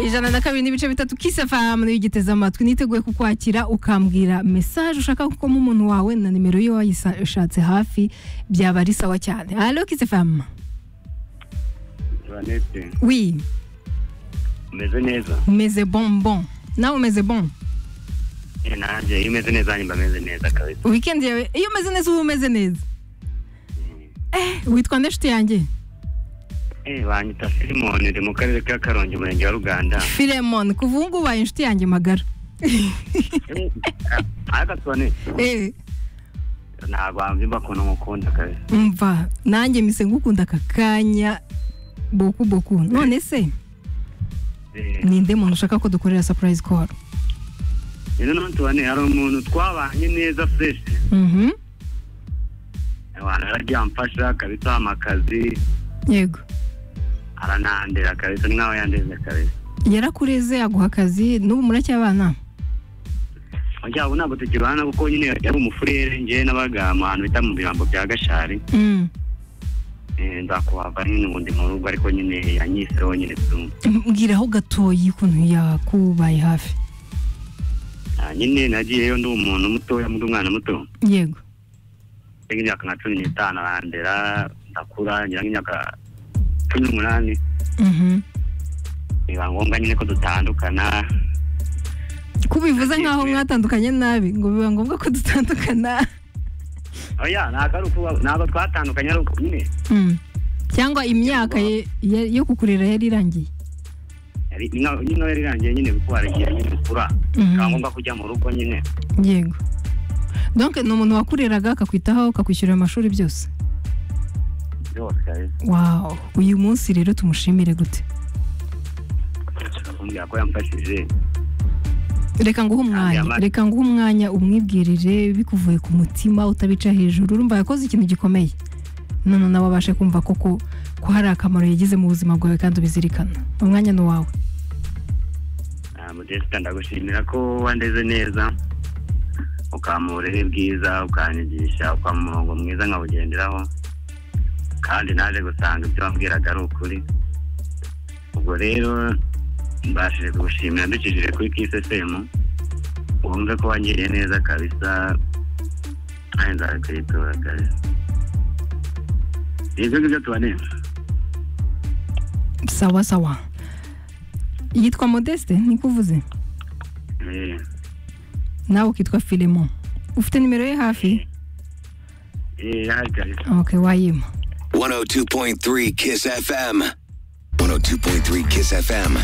ijana na kabiri n'ibice bitatu kisi efamu n'igiteze amatwi niteguye kukwakira ukambwira mesaje ushaka gukoma umuntu wawe na nimero iyo wayishatse hafi byaba ari sawa cyane alo kisi efamu Jeannette, wi umeze neza umeze bonbon nawe umeze bon Eh, nanjye iyo umeze neza nyimba ameze neza kabisa wikendi yawe iyo umeze neza uba umeze neza eh witwa nde nshuti yanjye Eh, banyita filimoni ndi mu karere ka karongi umurenge wa ruganda filemon kuva ubu ngubu ubaye inshuti yanjye magara Eh, ah, ariko tubone eh ntabwo wamva imba kuntu mukunda kabisa umva nanjye mise ngukunda aka kanya boku boku none se Eh, ninde muntu ushaka ko dukorera surprise call rero none tubone hari umuntu twabanye neza fresh mhm abantu yaragiye amfasha kabisa amakazi yego aranandera kabisa ni nkaho yandeze kabisa yarakureze aguha akazi n'ubu muracyabana yabo ntabwo tukibana kuko nyine yari umufurere ngewe nabaga mu hantu bita mu birambo bya gashari Mm. Eh, nzakuhava nyine ubundi mu rugo ariko nyine yanyiseho nyine tu mbwiraho gatoyi ukuntu yakubaye hafi Ah, nyine nagiyeyo ndi umuntu mutoya ndi umwana muto yego mfite nk'imyaka nka cumi n'itanu arandera ndakura ngira nk'imyaka cumi n'umunani mhm biba ngombwa nyine ko dutandukana kubivuze nkaho mwatandukanye nabi ngo biba ngombwa ko dutandukana oya ntabwo ari ukuba ntabwo twatandukanye ari uko nyine Mm. cyangwa imyaka ye- ye- yo kukurera yari irangiye yari- ni nka- nyine yari irangiye nyine kuko hari igihe nyine ukura Mhm. bikaba ngombwa kujya mu rugo nyine yego donc ni umuntu wakureraga akakwitaho akakwishyurira amashuri byose byose kabisa wow uyu munsi rero tumushimire gute akambwira ko yamfashije reka nguhe umwanya Yama- reka nguhe umwanya umwibwirire bikuvuye ku mutima utabica hejuru urumva yakoze ikintu gikomeye none nawe abashe kumva koko ko hari akamaro yagize mu buzima bwawe kandi ubizirikana umwanya ni uwawe Ah, modeste ndagushimira ko wandeze neza ukampa uburere bwiza ukanyigisha ukampa umurongo mwiza nkawugenderaho kandi naje gusanga ibyo wambwiraga ari ukuri ubwo rero mbashije kugushimira mbicishije kuri kisesemu wumve ko wangiriye neza kabisa kandi nzabikwitura kabisa ibyo ngibyo tubaneye sawa sawa yitwa modeste nikuvuze Eh, nawe ukitwa filemon ufite nimero ye hafi eh, hari kabisa okay wayima 102.3 Kiss FM. 102.3 Kiss FM.